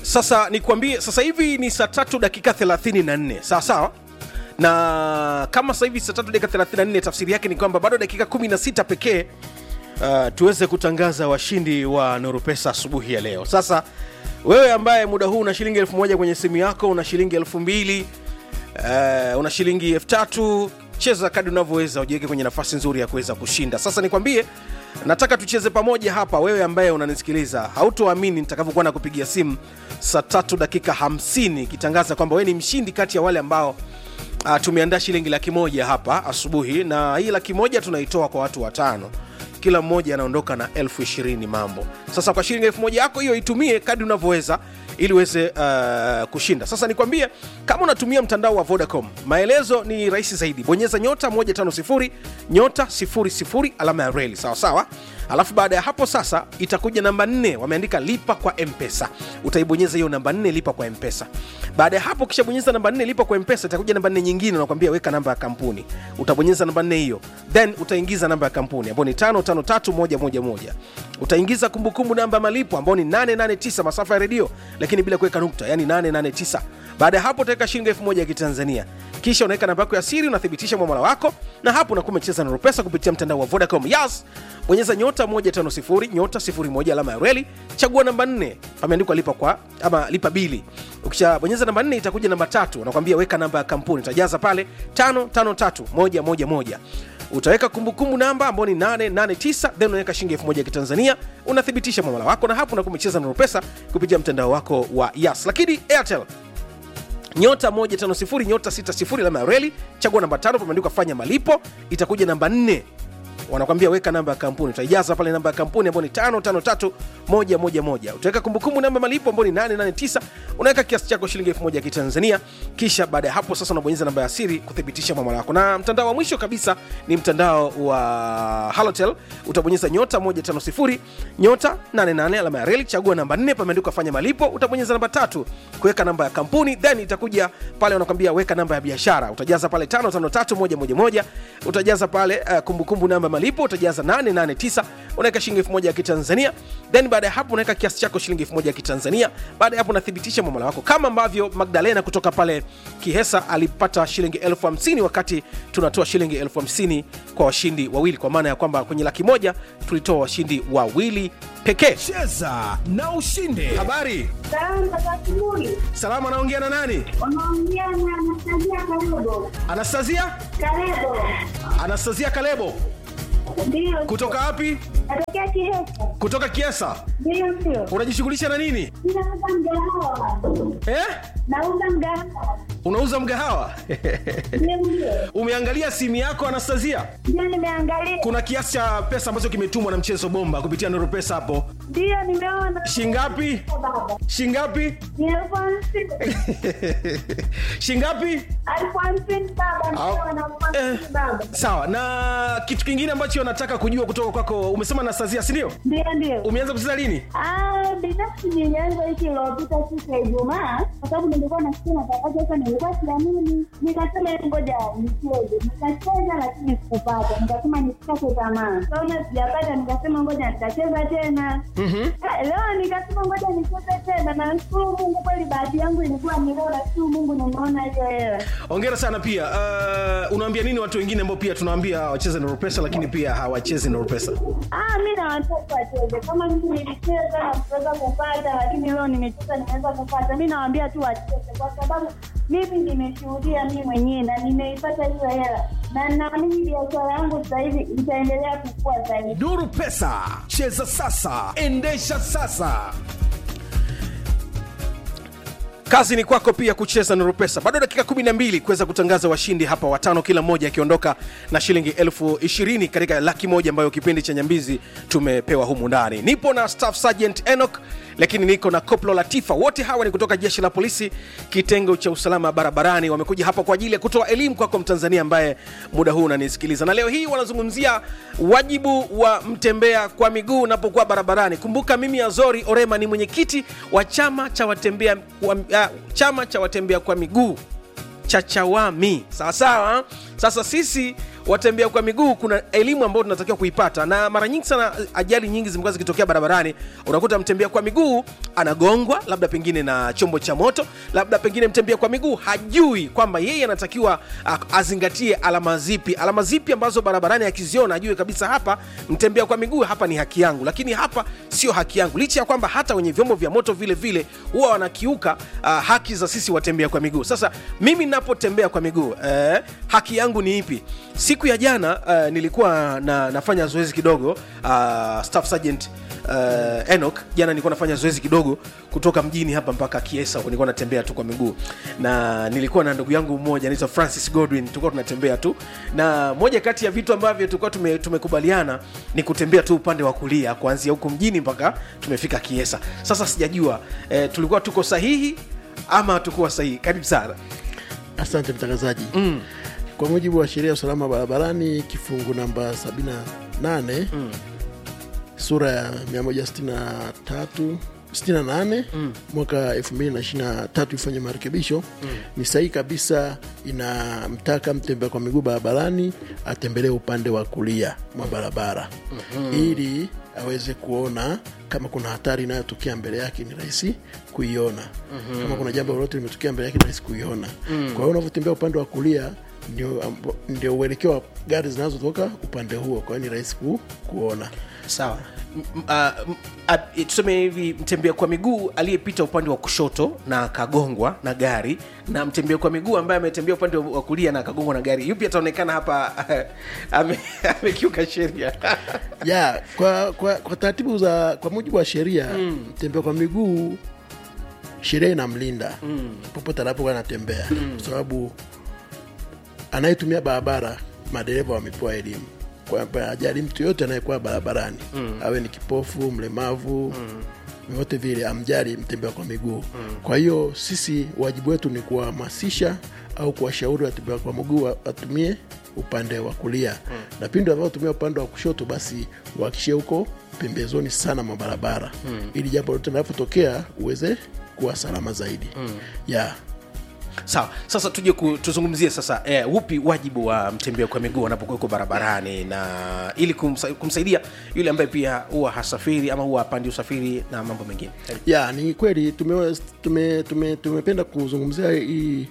sasa nikwambie sasa hivi ni saa tatu dakika 34 sawa sawa na kama sasa hivi saa tatu dakika 34 tafsiri yake ni kwamba bado dakika 16 pekee uh, tuweze kutangaza washindi wa Nurupesa asubuhi ya leo. Sasa wewe ambaye muda huu una shilingi elfu moja kwenye simu yako, una shilingi elfu mbili uh, una shilingi elfu tatu cheza kadi unavyoweza, ujiweke kwenye nafasi nzuri ya kuweza kushinda. Sasa nikwambie, nataka tucheze pamoja hapa. Wewe ambaye unanisikiliza, hautoamini nitakavyokuwa na kupigia simu saa tatu dakika 50 ikitangaza kwamba wewe ni mshindi kati ya wale ambao uh, tumeandaa shilingi laki moja hapa asubuhi, na hii laki moja tunaitoa kwa watu watano kila mmoja anaondoka na elfu ishirini mambo sasa kwa shilingi elfu moja yako hiyo itumie kadi unavyoweza ili uweze uh, kushinda sasa nikwambie kama unatumia mtandao wa vodacom maelezo ni rahisi zaidi bonyeza nyota 150 nyota 00 alama ya reli sawa sawa alafu baada ya hapo sasa itakuja namba 4 wameandika lipa kwa mpesa utaibonyeza hiyo namba 4 lipa kwa mpesa baada ya hapo ukishabonyeza namba 4 lipa kwa mpesa itakuja namba 4 nyingine unakwambia weka namba ya kampuni utabonyeza namba 4 hiyo then utaingiza namba ya kampuni ambayo ni 553111 utaingiza kumbukumbu namba ya malipo ambayo ni 889 masafa ya redio lakini bila kuweka nukta yani 889 baada ya hapo utaweka shilingi 1000 ya kitanzania kisha unaweka namba yako ya siri unathibitisha mwamala wako na hapo unakuwa umecheza na rupesa kupitia mtandao wa vodacom yas bonyeza nyota 150 nyota 01 alama ya reli chagua namba 4 pameandikwa lipa kwa ama lipa bili ukishabonyeza namba 4 itakuja namba tatu unakwambia weka namba ya kampuni utajaza pale 553111 utaweka kumbukumbu namba ambayo ni 889 then unaweka shilingi 1000 ya kitanzania unathibitisha mwamala wako na hapo unakuwa umecheza na rupesa kupitia mtandao wako wa yas lakini airtel nyota 150 nyota 60 alama ya reli chagua namba tano pameandikwa fanya malipo itakuja namba 4 wanakwambia weka namba ya kampuni utaijaza pale namba ya kampuni ambayo ni 553111 utaweka kumbukumbu namba malipo ambayo ni 889 unaweka kiasi chako shilingi 1000 ya kitanzania kisha baada ya hapo sasa unabonyeza namba ya siri kuthibitisha mwamala wako na mtandao wa mwisho kabisa ni mtandao wa halotel utabonyeza nyota 150 nyota 88 alama ya reli chagua namba 4 pameandikwa fanya malipo utabonyeza namba tatu kuweka namba ya kampuni then itakuja pale wanakwambia weka namba ya biashara utajaza pale 553111 utajaza pale uh, kumbukumbu namba ya malipo utajaza 889 unaweka shilingi 1000 ya kitanzania then baada ya hapo unaweka kiasi chako shilingi 1000 ya kitanzania baada ya hapo unathibitisha mwamala wako kama ambavyo magdalena kutoka pale kihesa alipata shilingi elfu hamsini wakati tunatoa shilingi elfu hamsini kwa washindi wawili kwa maana ya kwamba kwenye laki moja tulitoa washindi wawili pekee cheza na ushinde habari Salamu za asubuhi. salama anaongea na nani Unaongea na Anastasia Kalebo. anastasia Kalebo. anastasia kalebo Ndio. kutoka wapi Natokea Kihesa. kutoka kiesa Ndio sio. unajishughulisha na nini Ninauza mgahawa. eh? Nauza mgahawa. unauza mgahawa Ndio ndio. umeangalia simu yako anastasia Ndio nimeangalia. kuna kiasi cha pesa ambacho kimetumwa na mchezo bomba kupitia noro pesa hapo Ndio nimeona. shingapi Baba. shingapi Ni elfu hamsini. shingapi Elfu hamsini baba. Au- Ndio na elfu eh, hamsini baba. sawa na kitu kingine ambacho nataka kujua kutoka kwako umesema anastasia sindio Ndio ndio. umeanza kucheza lini Ah, binafsi nilianza wiki iliyopita siku ya Ijumaa kwa sababu nilikuwa nasikia matangazo sasa, nilikuwa siamini, nikasema ngoja nicheze. Nikacheza lakini sikupata, nikasema nisikate tamaa. Kaona sijapata, nikasema ngoja nitacheza tena. Ah, Leo nikasema ngoja nicheze tena, na nashukuru Mungu kweli, bahati yangu ilikuwa ni leo, nashukuru Mungu nimeona hiyo hela. ongera sana pia uh, unaambia nini watu wengine ambao pia tunawaambia wacheze noro pesa lakini pia hawachezi noro pesa Ah, mi na watoto wacheze kama mimi nilicheza na kuweza kupata, lakini leo nimecheza nimeweza kupata. Mi nawaambia tu wacheze, kwa sababu mimi nimeshuhudia mimi mwenyewe na nimeipata hiyo hela, na naamini biashara yangu sasa hivi itaendelea kukua zaidi. nuru pesa cheza sasa endesha sasa kazi ni kwako pia kucheza nuru pesa bado dakika 12 kuweza kutangaza washindi hapa watano kila mmoja akiondoka na shilingi elfu ishirini katika laki moja ambayo kipindi cha nyambizi tumepewa humu ndani nipo na staff sergeant enoch lakini niko na koplo latifa wote hawa ni kutoka jeshi la polisi kitengo cha usalama barabarani wamekuja hapa kwa ajili ya kutoa elimu kwako mtanzania ambaye muda huu unanisikiliza na leo hii wanazungumzia wajibu wa mtembea kwa miguu unapokuwa barabarani kumbuka mimi azori orema ni mwenyekiti wa chama cha watembea wa, uh, chama cha watembea kwa miguu cha chawami sawasawa sasa sisi watembea kwa miguu kuna elimu ambayo tunatakiwa kuipata na mara nyingi sana ajali nyingi zimekuwa zikitokea barabarani unakuta mtembea kwa miguu anagongwa labda pengine na chombo cha moto labda pengine mtembea kwa miguu hajui kwamba yeye anatakiwa ah, azingatie alama zipi alama zipi ambazo barabarani akiziona ajue kabisa hapa mtembea kwa miguu hapa ni haki yangu lakini hapa sio haki yangu licha ya kwamba hata wenye vyombo vya moto vile vile huwa wanakiuka uh, haki za sisi watembea kwa miguu sasa mimi napotembea kwa miguu eh, haki yangu ni ipi siku ya jana uh, nilikuwa na, nafanya zoezi kidogo uh, staff sergeant uh, Enoch jana nilikuwa nafanya zoezi kidogo kutoka mjini hapa mpaka Kiesa nilikuwa natembea tu kwa miguu na nilikuwa na ndugu yangu mmoja anaitwa Francis Godwin tulikuwa tunatembea tu na moja kati ya vitu ambavyo tulikuwa tume, tumekubaliana ni kutembea tu upande wa kulia kuanzia huko mjini mpaka tumefika Kiesa sasa sijajua eh, tulikuwa tuko sahihi ama hatukuwa sahihi karibu sana Asante mtangazaji. mm. Kwa mujibu wa sheria ya usalama barabarani kifungu namba 78 mm. sura ya 163 68 mm. mwaka 2023 ifanye marekebisho mm. ni sahihi kabisa, inamtaka mtembea kwa miguu barabarani atembelee upande wa kulia mwa barabara mm-hmm. ili aweze kuona kama kuna hatari inayotokea mbele yake ni rahisi kuiona mm-hmm. kama kuna jambo lolote limetokea mbele yake ni rahisi kuiona mm. kwa hiyo unavyotembea upande wa kulia ndio, ambo- ndio uelekeo wa gari zinazotoka upande huo kwa hiyo ni rahisi ku, kuona sawa M- m- ah, m- ah, tuseme hivi mtembea kwa miguu aliyepita upande wa kushoto na akagongwa na gari na mtembea kwa miguu ambaye ametembea upande wa wa kulia na akagongwa na gari yupi ataonekana hapa ame- amekiuka sheria ya kwa, kwa, kwa taratibu za kwa mujibu wa sheria mm. mtembea kwa miguu sheria inamlinda mm. popote anapokuwa anatembea mm. kwa sababu anayetumia barabara madereva wamepewa elimu kwamba ajali mtu yote anayekuwa barabarani mm. awe ni kipofu mlemavu mm vyovyote vile amjali mtembea kwa miguu mm. kwa hiyo sisi wajibu wetu ni kuwahamasisha au kuwashauri watembea kwa miguu wa- watumie upande wa kulia mm. na pindi wanavyotumia upande wa kushoto basi uhakishie huko pembezoni sana mwa barabara mm. ili jambo lote linapotokea uweze kuwa salama zaidi mm. yeah. sawa sasa tuje ku, tuzungumzie sasa eh, upi wajibu wa mtembea kwa miguu anapokuweko barabarani na ili kumsa, kumsaidia yule ambaye pia huwa hasafiri ama huwa apandi usafiri na mambo mengine ya ni kweli tume, tume, tume, tumependa kuzungumzia hii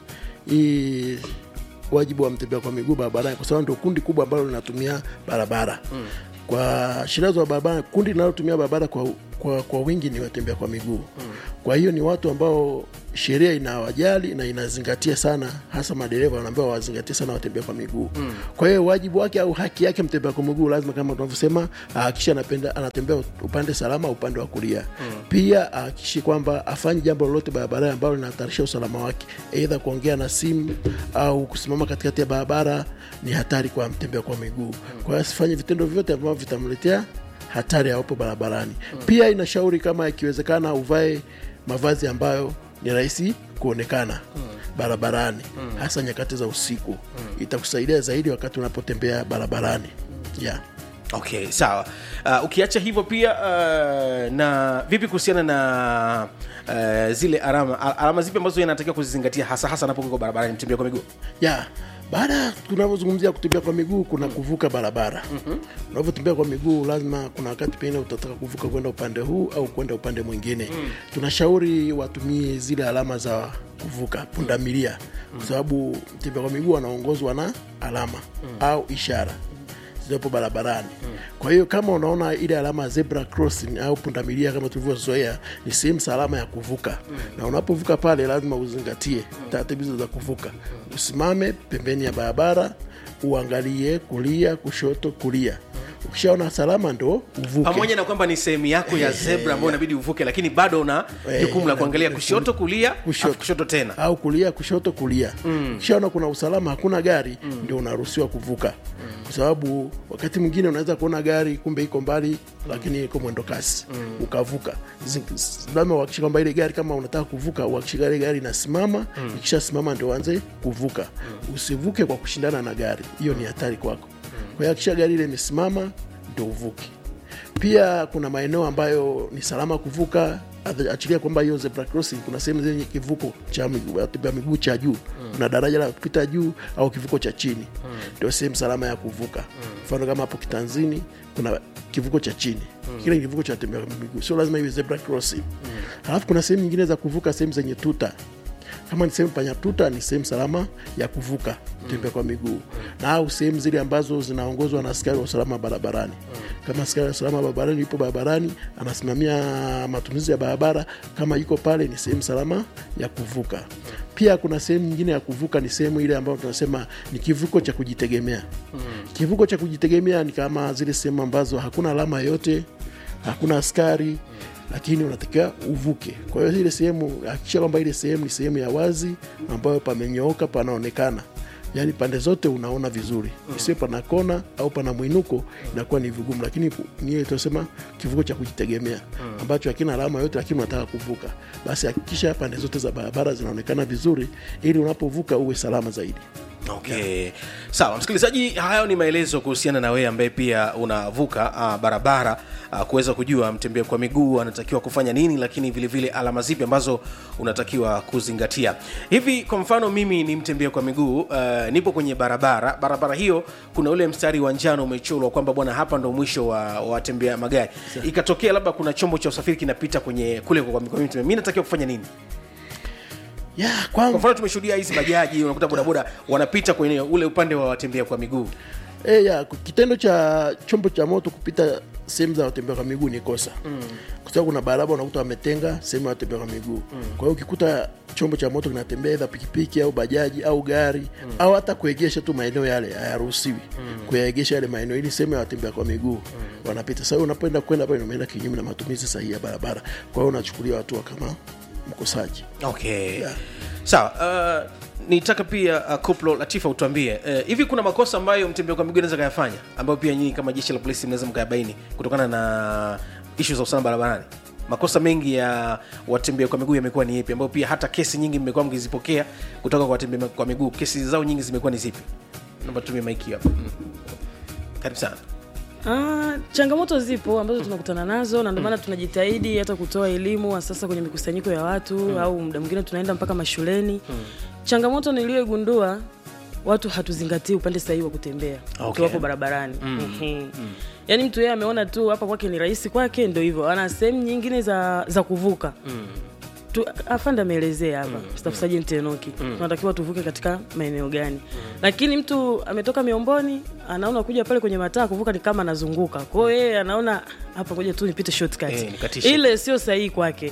hii wajibu wa mtembea kwa miguu barabarani kwa sababu ndio kundi kubwa ambalo linatumia barabara mm. kwa sheria za barabara kundi linalotumia barabara kwa, kwa, kwa wingi ni watembea kwa miguu mm. kwa hiyo ni watu ambao sheria inawajali na inazingatia sana hasa madereva wanaambiwa wazingatie sana watembea kwa miguu mm. kwa hiyo wajibu wake au haki yake mtembea kwa miguu lazima kama tunavyosema ahakikishe anapenda anatembea upande salama upande wa kulia mm. pia ahakikishe kwamba afanye jambo lolote barabarani ambalo linahatarisha usalama wake eidha kuongea na simu au kusimama katikati ya barabara ni hatari kwa mtembea kwa miguu mm. kwa hiyo asifanye vitendo vyote ambavyo vitamletea hatari awapo barabarani mm. pia inashauri kama ikiwezekana uvae mavazi ambayo ni rahisi kuonekana mm. barabarani mm. hasa nyakati za usiku mm. itakusaidia zaidi wakati unapotembea barabarani yeah. okay sawa uh, ukiacha hivyo pia uh, na vipi kuhusiana na uh, zile alama al- alama zipi ambazo inatakiwa kuzizingatia hasa hasa anapokuwa barabarani mtembea kwa miguu ya baada tunavyozungumzia kutembea kwa miguu kuna kuvuka barabara mm-hmm. unavyotembea kwa miguu lazima kuna wakati pengine utataka kuvuka kwenda upande huu au kwenda upande mwingine mm. tunashauri watumie zile alama za kuvuka pundamilia kwa sababu mtembea kwa miguu anaongozwa na alama mm. au ishara zilizopo barabarani mm. kwa hiyo kama unaona ile alama ya zebra crossing au pundamilia kama tulivyozoea ni sehemu salama ya kuvuka mm. na unapovuka pale lazima uzingatie taratibu hizo za kuvuka usimame pembeni ya barabara uangalie kulia kushoto kulia ukishaona salama ndo uvuke pamoja na kwamba ni sehemu yako ya zebra ambayo inabidi uvuke lakini bado una Eh, jukumu la na- kuangalia kushoto kulia Kushoto. alafu kushoto tena au kulia kushoto kulia mm. ukishaona kuna usalama hakuna gari mm. ndio unaruhusiwa kuvuka mm. kwa sababu wakati mwingine unaweza kuona gari kumbe iko mbali lakini iko mwendo kasi mm. ukavuka Zi- lazima uhakikishe kwamba ile gari kama unataka kuvuka uhakikishe ile gari inasimama mm. ikishasimama ndio uanze kuvuka mm. usivuke kwa kushindana na gari hiyo ni hatari kwako mm. kwa hiyo hakikisha gari ile imesimama ndio uvuke pia kuna maeneo ambayo ni salama kuvuka Acha- achilia kwamba hiyo zebra crossing kuna sehemu zenye kivuko cha miguu- watembea miguu cha juu kuna daraja la kupita juu au kivuko cha chini ndio sehemu salama ya kuvuka mfano kama hapo kitanzini kuna kivuko cha chini kile ni kivuko cha watembea kwa miguu sio lazima iwe zebra crossing halafu kuna sehemu nyingine za kuvuka sehemu zenye tuta kama ni sehemu panya tuta ni sehemu salama ya kuvuka tembea kwa miguu na au sehemu zile ambazo zinaongozwa na askari wa usalama barabarani kama askari wa usalama barabarani yupo barabarani anasimamia matumizi ya barabara kama yuko pale ni sehemu salama ya kuvuka pia kuna sehemu nyingine ya kuvuka ni sehemu ile ambayo tunasema ni kivuko cha kujitegemea kivuko cha kujitegemea ni kama zile sehemu ambazo hakuna alama yoyote hakuna askari lakini unatakiwa uvuke kwa hiyo ile sehemu hakikisha kwamba ile sehemu ni sehemu ya wazi ambayo pamenyooka panaonekana yaani pande zote unaona vizuri isiwe pana kona au pana mwinuko inakuwa ni vigumu lakini ku- ni ile tunasema kivuko cha kujitegemea ambacho hakina alama yote lakini unataka kuvuka basi hakikisha pande zote za barabara zinaonekana vizuri ili unapovuka uwe salama zaidi okay sawa msikilizaji hayo ni maelezo kuhusiana na wewe ambaye pia unavuka uh, barabara uh, kuweza kujua mtembea kwa miguu anatakiwa kufanya nini lakini vile vile alama zipi ambazo unatakiwa kuzingatia hivi kwa mfano mimi ni mtembea kwa miguu uh, nipo kwenye barabara barabara hiyo kuna ule mstari wa njano umechorwa kwamba bwana hapa ndo mwisho wa wa watembea magari ikatokea labda kuna chombo cha usafiri kinapita kwenye kule kwa miguu mi natakiwa kufanya nini ya kwa kwangu mfano tumeshuhudia hizi bajaji unakuta bodaboda wanapita kwenye ule upande wa watembea kwa miguu E, ya kitendo cha chombo cha moto kupita sehemu za watembea kwa miguu ni kosa mm. kwa sababu kuna barabara unakuta wametenga sehemu ya watembea kwa miguu mm. kwa hiyo ukikuta chombo cha moto kinatembea idha pikipiki au bajaji au gari mm. au hata kuegesha tu maeneo yale hayaruhusiwi mm. kuyaegesha yale maeneo ili sehemu ya watembea kwa miguu mm. wanapita sasa hiyo unapoenda kwenda pale umeenda kinyume na matumizi sahihi ya barabara kwa hiyo unachukuliwa hatua kama mkosaji okay Yeah. sawa uh, nitaka pia uh, koplo latifa utuambie uh, hivi kuna makosa ambayo mtembea kwa miguu anaweza kayafanya ambayo pia nyinyi kama jeshi la polisi mnaweza mkayabaini kutokana na ishu za usalama barabarani makosa mengi ya watembea kwa miguu yamekuwa ni ipi ambayo pia hata kesi nyingi mmekuwa mkizipokea kutoka kwa watembea kwa miguu kesi zao nyingi zimekuwa ni zipi naomba tumie maiki hapa mm. karibu sana Ah, changamoto zipo ambazo tunakutana nazo na ndio maana tunajitahidi hata kutoa elimu hasa sasa kwenye mikusanyiko ya watu au muda mwingine tunaenda mpaka mashuleni changamoto niliyogundua watu hatuzingatii upande sahihi wa kutembea Okay. tuwapo barabarani Ehe. yaani mtu yeye ameona tu hapa kwake ni rahisi kwake ndo hivyo ana sehemu nyingine za, za kuvuka tu, afande ameelezea hapa mm, staff sergeant Enoki tunatakiwa tuvuke katika maeneo gani lakini mtu ametoka miomboni anaona kuja pale kwenye mataa kuvuka ni kama anazunguka kwa hiyo yeye anaona hapa ngoja tu nipite shortcut Eh, nikatishe. ile sio sahihi kwake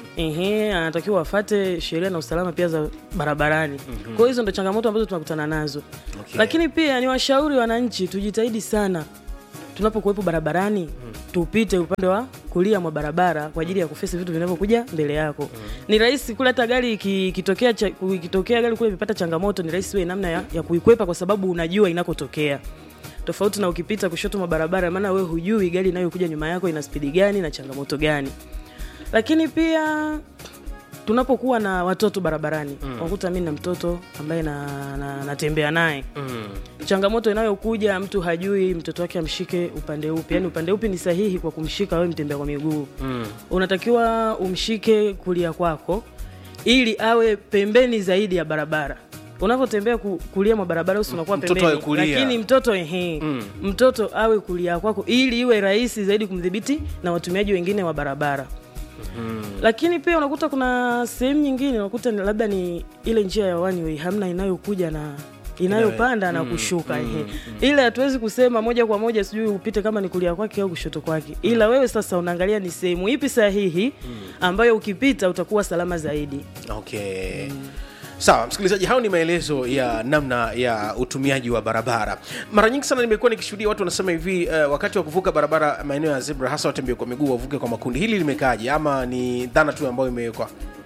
ehe anatakiwa afate sheria na usalama pia za barabarani kwa hiyo hizo ndo changamoto ambazo tunakutana nazo Okay. lakini pia ni washauri wananchi tujitahidi sana tunapokuwepo barabarani tupite upande wa kulia mwa barabara kwa ajili ya kufesi vitu vinavyokuja mbele yako ni rahisi kule hata gari iki- ikitokea cha- ikitokea gari kule imepata changamoto ni rahisi we namna ya, ya kuikwepa kwa sababu unajua inakotokea tofauti na ukipita kushoto mwa barabara maana we hujui gari inayokuja nyuma yako ina spidi gani na changamoto gani lakini pia tunapokuwa na watoto barabarani mm. wakuta mi na mtoto ambaye na, na, natembea naye mm. changamoto inayokuja mtu hajui mtoto wake amshike upande upi yaani upande upi ni sahihi kwa kumshika wewe mtembea kwa miguu mm. unatakiwa umshike kulia kwako ili awe pembeni zaidi ya barabara unavyotembea ku, kulia mwa barabara usi unakuwa Mtoto pembeni awe kulia. lakini mtoto ehe mm. mtoto awe kulia kwako ili iwe rahisi zaidi kumdhibiti na watumiaji wengine wa barabara lakini pia unakuta kuna sehemu nyingine unakuta ni labda ni ile njia ya one way hamna inayokuja na inayopanda na kushuka ehe. ile hatuwezi kusema moja kwa moja sijui upite kama ni kulia kwake au kushoto kwake ila wewe sasa unaangalia ni sehemu ipi sahihi ambayo ukipita utakuwa salama zaidi okay sawa msikilizaji hao ni maelezo ya namna ya utumiaji wa barabara mara nyingi sana nimekuwa nikishuhudia watu wanasema hivi uh, wakati wa kuvuka barabara maeneo ya zebra hasa watembea kwa miguu wavuke kwa makundi hili limekaaje ama ni dhana tu ambayo imewekwa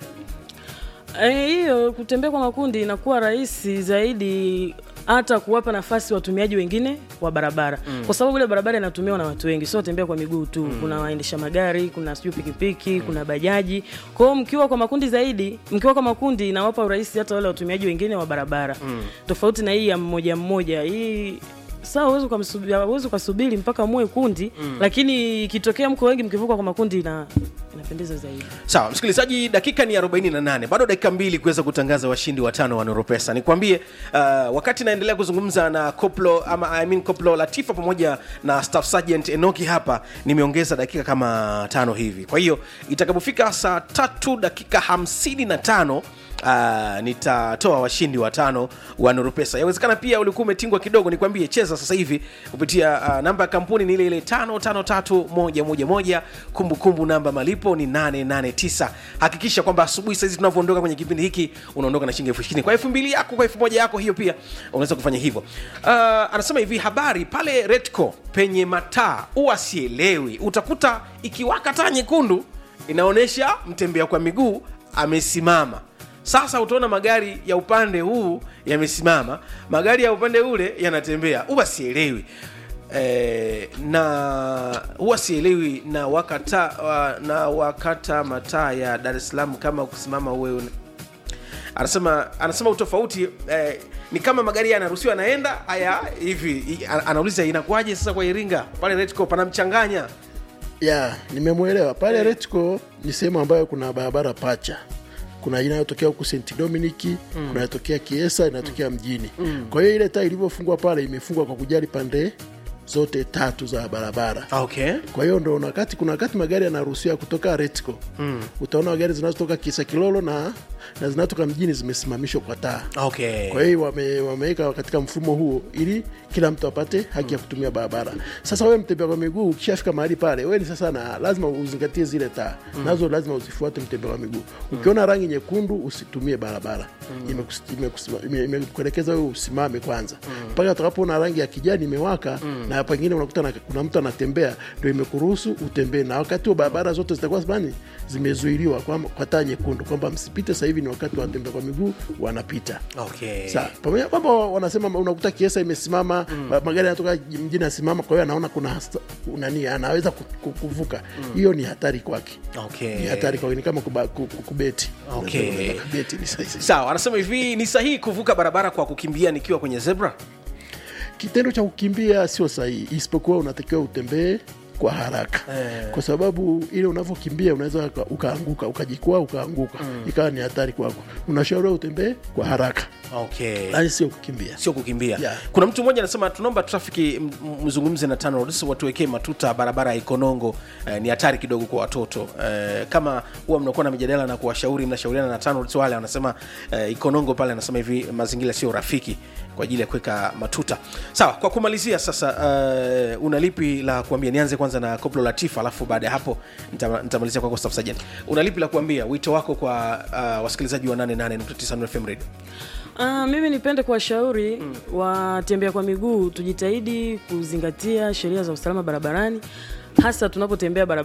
Eh, hiyo kutembea kwa makundi inakuwa rahisi zaidi hata kuwapa nafasi watumiaji wengine wa barabara mm. kwa sababu ile barabara inatumiwa na watu wengi sio watembea kwa miguu tu mm. kuna waendesha magari kuna sijui pikipiki mm. kuna bajaji kwa hiyo mkiwa kwa makundi zaidi mkiwa kwa makundi inawapa urahisi hata wale watumiaji wengine wa barabara mm. tofauti na hii ya mmoja mmoja hii sawa uwezi ukamsubi- uwezi ukasubiri mpaka muwe kundi mm. lakini ikitokea mko wengi mkivuka kwa makundi ina inapendeza zaidi sawa msikilizaji dakika ni 48 bado dakika mbili kuweza kutangaza washindi watano wa noropesa nikwambie uh, wakati naendelea kuzungumza na koplo ama I mean koplo latifa pamoja na staff sergeant enoki hapa nimeongeza dakika kama tano hivi kwa hiyo itakapofika saa tatu dakika 55 Uh, nitatoa washindi watano wa Nurupesa. Yawezekana pia ulikuwa umetingwa kidogo, nikwambie cheza sasa hivi kupitia uh, namba ya kampuni ni ile ile 553111 kumbukumbu namba malipo ni 889. Hakikisha kwamba asubuhi saizi tunavyoondoka kwenye kipindi hiki unaondoka na shilingi elfu ishirini kwa elfu mbili yako kwa elfu moja yako, hiyo pia unaweza kufanya hivyo. Uh, anasema hivi habari pale Retco penye mataa huwa sielewi, utakuta ikiwaka taa nyekundu inaonyesha mtembea kwa miguu amesimama sasa utaona magari ya upande huu yamesimama magari ya upande ule yanatembea huwa sielewi e, na huwa sielewi na wakata wa, na wakata mataa ya dar es salaam kama kusimama uwe anasema anasema utofauti eh, ni kama magari yanaruhusiwa yanaenda haya hivi i- ana- anauliza inakuwaje sasa kwa iringa pale retco panamchanganya ya nimemwelewa pale Retco ni sehemu ambayo kuna barabara pacha kuna inayotokea huku St Dominic mm. kuna inayotokea Kiesa inayotokea mjini mm. kwa hiyo ile taa ilivyofungwa pale imefungwa kwa kujali pande zote tatu za barabara okay kwa hiyo ndo wakati kuna wakati magari yanaruhusiwa kutoka Retco mm. utaona gari zinazotoka Kisa Kilolo na, na zinatoka mjini zimesimamishwa kwa taa okay kwa hiyo wame, wameweka katika mfumo huo ili kila mtu apate haki ya kutumia barabara sasa wewe mtembea kwa miguu ukishafika mahali pale wewe ni sasa na lazima uzingatie zile taa nazo lazima uzifuate mtembea kwa miguu ukiona rangi nyekundu usitumie barabara Imekus- imekus- ime- imekuelekeza wewe usimame kwanza mpaka utakapoona rangi ya kijani imewaka na pengine unakuta na, kuna mtu anatembea ndio imekuruhusu utembee na wakati huo barabara zote zitakuwa bani zimezuiliwa kwa, kwa taa nyekundu kwamba msipite sasa hivi ni wakati watembea kwa miguu wanapita okay Sawa. pamoja kwamba wanasema unakuta kiesa imesimama mm. magari yanatoka mjini asimama kwa hiyo anaona kuna hasta- nani anaweza ku- ku- kuvuka hiyo ni hatari kwake okay ni hatari kwake ni kama kuba, ku- ku- kubeti Okay. Unaweza kubeti ni sahihi. sawa anasema hivi ni sahihi kuvuka barabara kwa kukimbia nikiwa kwenye zebra kitendo cha kukimbia sio sahihi isipokuwa unatakiwa utembee kwa haraka Eh. kwa sababu ile unavyokimbia unaweza uka- ukaanguka ukajikwaa ukaanguka ikawa ni hatari kwako unashauriwa utembee kwa haraka okay lakini sio kukimbia sio kukimbia Yeah. kuna mtu mmoja anasema tunaomba trafiki m- m- mzungumze na TANROADS watuwekee matuta barabara ya ikonongo eh, ni hatari kidogo kwa watoto eh, kama huwa mnakuwa na mijadala na kuwashauri mnashauriana na TANROADS wale wanasema eh, ikonongo pale anasema hivi mazingira sio rafiki kwa ajili ya kuweka matuta sawa kwa kumalizia sasa uh, una lipi la kuambia nianze kwanza na koplo latifa alafu baada ya hapo nita- nitamalizia kwako staff sergeant una lipi la kuambia wito wako kwa uh, wasikilizaji wa 88.9 FM radio Uh, mimi nipende kuwashauri mm. watembea kwa miguu tujitahidi kuzingatia sheria za usalama barabarani hasa tunapotembea barabara